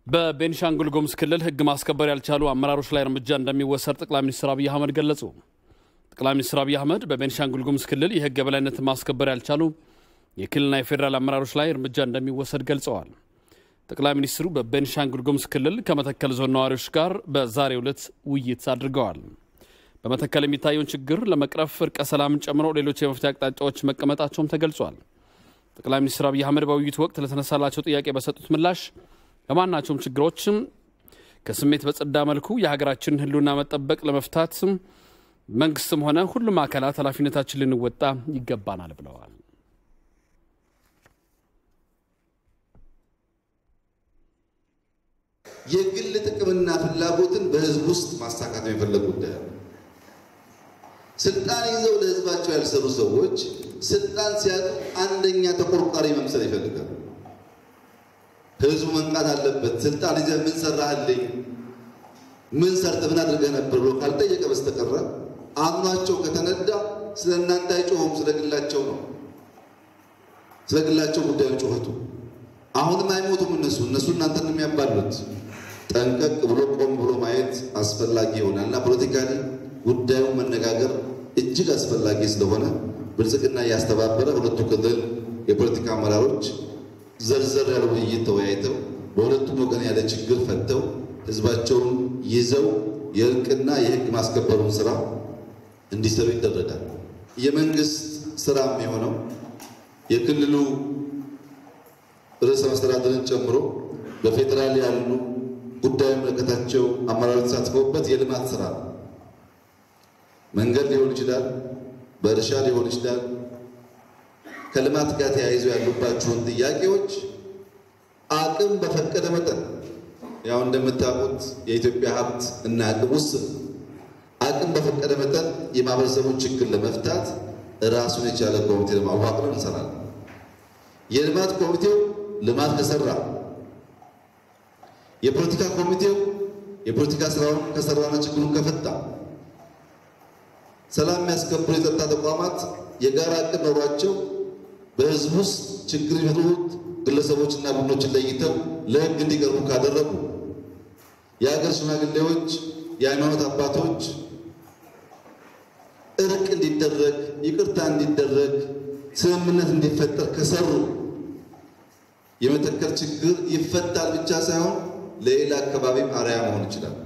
በቤኒሻንጉል ጉሙዝ ክልል ሕግ ማስከበር ያልቻሉ አመራሮች ላይ እርምጃ እንደሚወሰድ ጠቅላይ ሚኒስትር አብይ አህመድ ገለጹ። ጠቅላይ ሚኒስትር አብይ አህመድ በቤኒሻንጉል ጉሙዝ ክልል የሕግ የበላይነት ማስከበር ያልቻሉ የክልልና የፌዴራል አመራሮች ላይ እርምጃ እንደሚወሰድ ገልጸዋል። ጠቅላይ ሚኒስትሩ በቤኒሻንጉል ጉሙዝ ክልል ከመተከል ዞን ነዋሪዎች ጋር በዛሬው ዕለት ውይይት አድርገዋል። በመተከል የሚታየውን ችግር ለመቅረፍ እርቀ ሰላምን ጨምሮ ሌሎች የመፍትሄ አቅጣጫዎች መቀመጣቸውም ተገልጿል። ጠቅላይ ሚኒስትር አብይ አህመድ በውይይቱ ወቅት ለተነሳላቸው ጥያቄ በሰጡት ምላሽ ለማናቸውም ችግሮችም ከስሜት በጸዳ መልኩ የሀገራችንን ሕልውና መጠበቅ ለመፍታት መንግስትም ሆነ ሁሉም አካላት ኃላፊነታችን ልንወጣ ይገባናል ብለዋል። የግል ጥቅምና ፍላጎትን በህዝብ ውስጥ ማሳካት የሚፈለግ ጉዳይ ነው። ስልጣን ይዘው ለህዝባቸው ያልሰሩ ሰዎች ስልጣን ሲያጡ አንደኛ ተቆርቋሪ መምሰል ይፈልጋሉ። ህዝቡ መንቃት አለበት። ስልጣን ይዘህ ምን ሰራህልኝ፣ ምን ሰርተህ ምን አድርገህ ነበር ብሎ ካልጠየቀ በስተቀረ አምኗቸው ከተነዳ ስለ እናንተ አይጮሁም። ስለ ግላቸው ነው፣ ስለ ግላቸው ጉዳዩ ጩኸቱ። አሁንም አይሞቱም እነሱ እነሱ እናንተን የሚያባሉት። ጠንቀቅ ብሎ ቆም ብሎ ማየት አስፈላጊ ይሆናል እና ፖለቲካሊ ጉዳዩን መነጋገር እጅግ አስፈላጊ ስለሆነ ብልጽግና እያስተባበረ ሁለቱ ክልል የፖለቲካ አመራሮች ዘርዘር ያለ ውይይት ተወያይተው በሁለቱም ወገን ያለ ችግር ፈተው ህዝባቸውን ይዘው የእርቅና የህግ ማስከበሩን ስራ እንዲሰሩ ይደረጋል። የመንግስት ስራ የሚሆነው የክልሉ ርዕሰ መስተዳድርን ጨምሮ በፌዴራል ያሉ ጉዳዩ የሚመለከታቸው አመራሮች ተሳትፈውበት የልማት ስራ ነው። መንገድ ሊሆን ይችላል፣ በእርሻ ሊሆን ይችላል። ከልማት ጋር ተያይዘው ያሉባቸውን ጥያቄዎች አቅም በፈቀደ መጠን ያው እንደምታውቁት የኢትዮጵያ ሀብት እና አቅም ውስን፣ አቅም በፈቀደ መጠን የማህበረሰቡን ችግር ለመፍታት ራሱን የቻለ ኮሚቴ ለማዋቅር እንሰራለን። የልማት ኮሚቴው ልማት ከሰራ የፖለቲካ ኮሚቴው የፖለቲካ ስራውን ከሰራና ችግሩን ከፈታ ሰላም የሚያስከብሩ የጸጥታ ተቋማት የጋራ እቅድ ኖሯቸው በህዝብ ውስጥ ችግር የሚፈጥሩት ግለሰቦችና ቡድኖችን ለይተው ለህግ እንዲቀርቡ ካደረጉ የሀገር ሽማግሌዎች፣ የሃይማኖት አባቶች እርቅ እንዲደረግ፣ ይቅርታ እንዲደረግ፣ ስምምነት እንዲፈጠር ከሰሩ የመተከል ችግር ይፈታል ብቻ ሳይሆን ለሌላ አካባቢም አርአያ መሆን ይችላል።